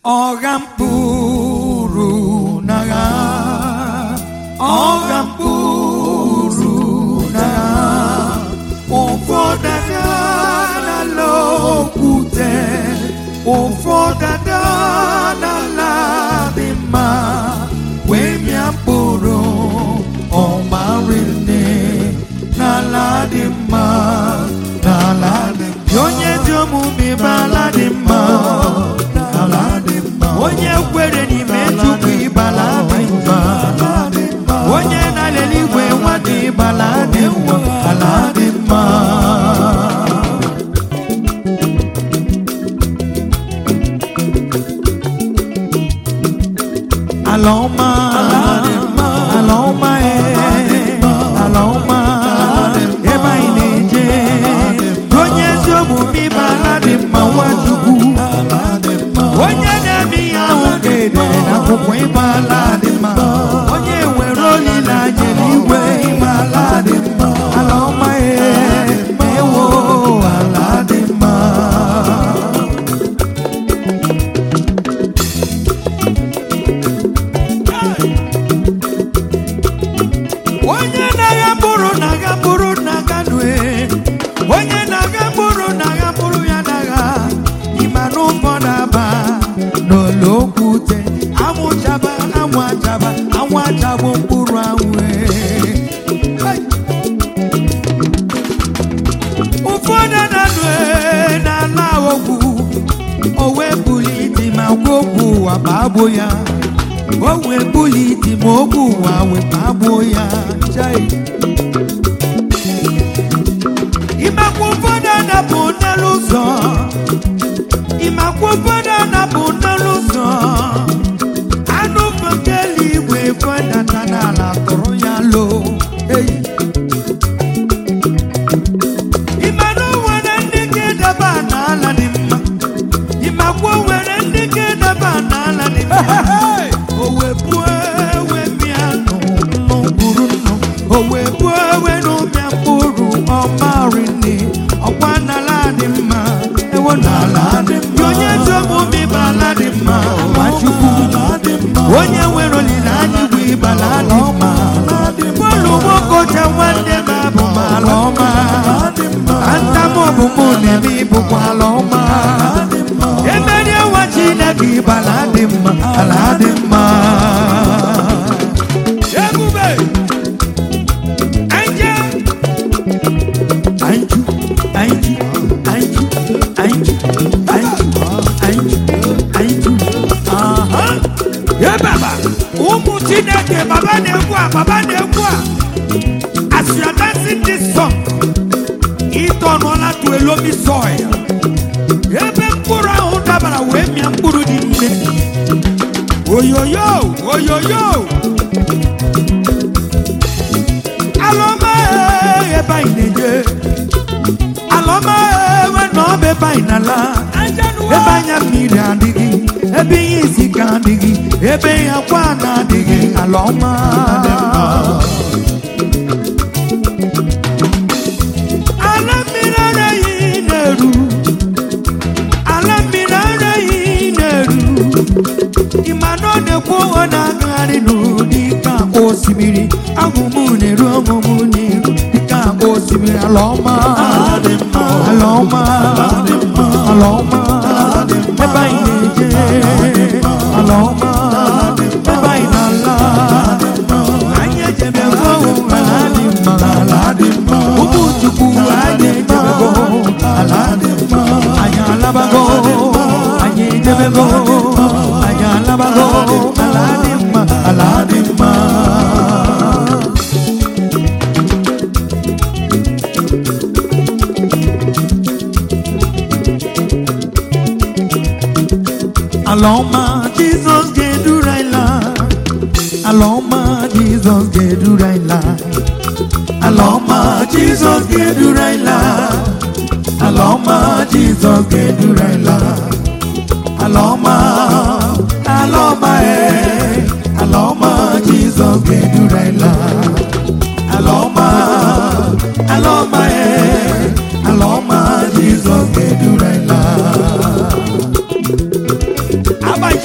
ọgha mkpụrụ n'agha ọgha mkpụrụ n'agha ụfọdụ aga n'ala okwute ụfọdụ aga n'ala dị mma wee mịa mkpụrụ ọmarinne n'ala dị mma n'ala dị mma onye dị omume bụ ala dị mma n'ala dị mma onye kwere n'ime chukwu ịbala dị mma onye na-alele igwe nwa dị ịbala dị mma ala dị mma ala ọma ala ọma ee ala ọma ebe anyị na-eje onye ezi omume ịba ala dị mma nwachukwu onye na-eme ihe ahụ ga-edere n'akwụkwọ ịba ala dị mma onye nwere olileanya n'igwe ịba ala dị mma ala ọma ee ewo ala dị mma onye na-agha mkpụrụ na-agha mkpụrụ na-aga nue onye na-agha mkpụrụ na-agha mkpụrụ ya na-agha ịma na ụfọdụ aba n'olu okwute anwụ chaba anwụ achaba anwụ achabụ mkpụrụ anwụ ee. Hey! ụfọdụ na-anụ ee n'ala ogwu o wee bulite ma gwa okwu ụwa ma agbo ya o wee bulite ma okwu ụwa wee ma agbo ya Chai! ịmakwa ụfọdụ anapụ n'elu ụzọ ịmakwa ụfọdụ anapụ n'elu ụzọ anụ nke eluigwe fọdata n'ala tụrụ ya loo eyi ịmana o nwere ndị ga-edeba n'ala dị mma ịmakwa o nwere ndị ga-edeba n'ala dị mma o wee buo ewe mịa nụ mkpụrụ nnụ o wee buo ewe n'ụmịa mkpụrụ ọmarị nne ọkwa n'ala dị mma ewo n'ala dị mma onye ezi omume ịba ala dị mma nwachukwu onye nwere olileanya igwe ịbala dị mma bọọlụ nwokocha nwanne m abụ m ala ọma ntam ọbụmụ na-eme ịbụkwa ala ọma emeri nwa chineke ịbala dị mma ala dị mma ebube anje anju anju anju anju anju anju anju aha ye baba ụmụ chineke baba na-egwu a baba na-egwu a as you are dancing this song ịtọnụọla to a loamy soil ebe mkpụrụ ahụ dabara wee mịa mkpụrụ dị nne oyoyo oyoyo alọma ee, ebe anyị na-eje alọma ewe na ọba ebe anyị na-ala ebe anya mmiri adịghị ebe ihe isi ka adịghị ebe ihe akwa na-adịghị ala ọma ala mmiri ara ehi na-eru ala mmiri ara ehi na-eru ịma na ọ na-ekwu ọ na-agagharị n'ụdị ka osimiri agụmụ na-eru ọmụmụ n'iru dịka osimiri ala ọma ala ọma ala ọma ebe anyị na-eje ala ọma ebe anyị na-ala anyị ejebego ala dị mma ala dị mma ụmụ chukwu anyị ejebego ala dị mma anyị alabago anyị ejebego anyị alabago ala dị mma ala dị mma ala ọma jizọs ga-eduru anyị laa ala ọma jizọs ga-eduru anyị laa ala ọma jizọs ga-eduru anyị laa ala ọma jizọs ga-eduru anyị laa ala ọma ala ọma ee ala ọma jizọs ga-eduru anyị laa ala ọma ala ọma ee ala ọma jizọs ga-eduru anyị laa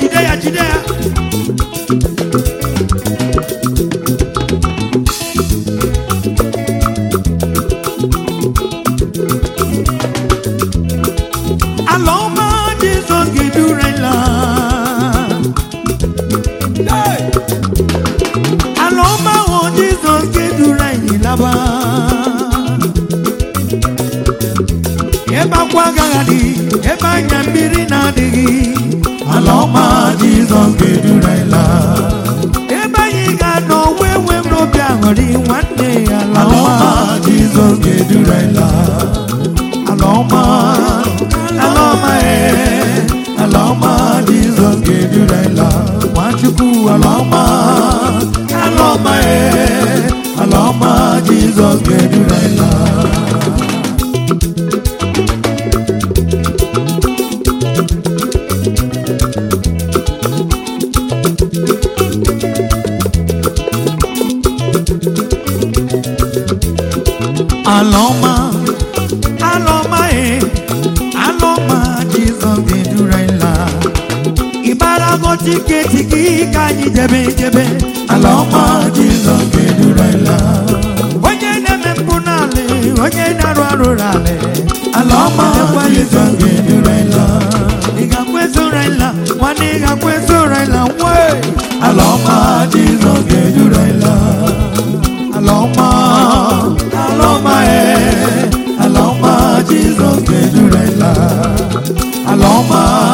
Jizọs ga-eduru anyị laa ebe anyị ga-anọ wee nwee m n'obi aṅụrị nwanne ya ala ala ọma ọma Jizọs ga-eduru anyị laa ala ọma ala ọma ee ala ọma Jizọs ga-eduru anyị laa nwachukwu ala ọma ala ọma ee ala ọma Jizọs ga-eduru anyị laa ala ọma ala ọma ee ala ọma jizọs ga-eduru anyị laa ịgbarago tiketi gị ka anyị jebe jebe ala ọma Jizọs ga-eduru anyị laa onye na-eme mpụ n'ala onye na-arụ arụ n'ala ala ọma Jizọs ga-eduru anyị laa ị ga-akwa ezoro anyị la nwanne ị ga-akwa ezoro anyị la nwee ala ọma Jizọs ga-eduru anyị laa ala ọma ala ọma ee ala ọma Jizọs ga-eduru anyị laa ala ọma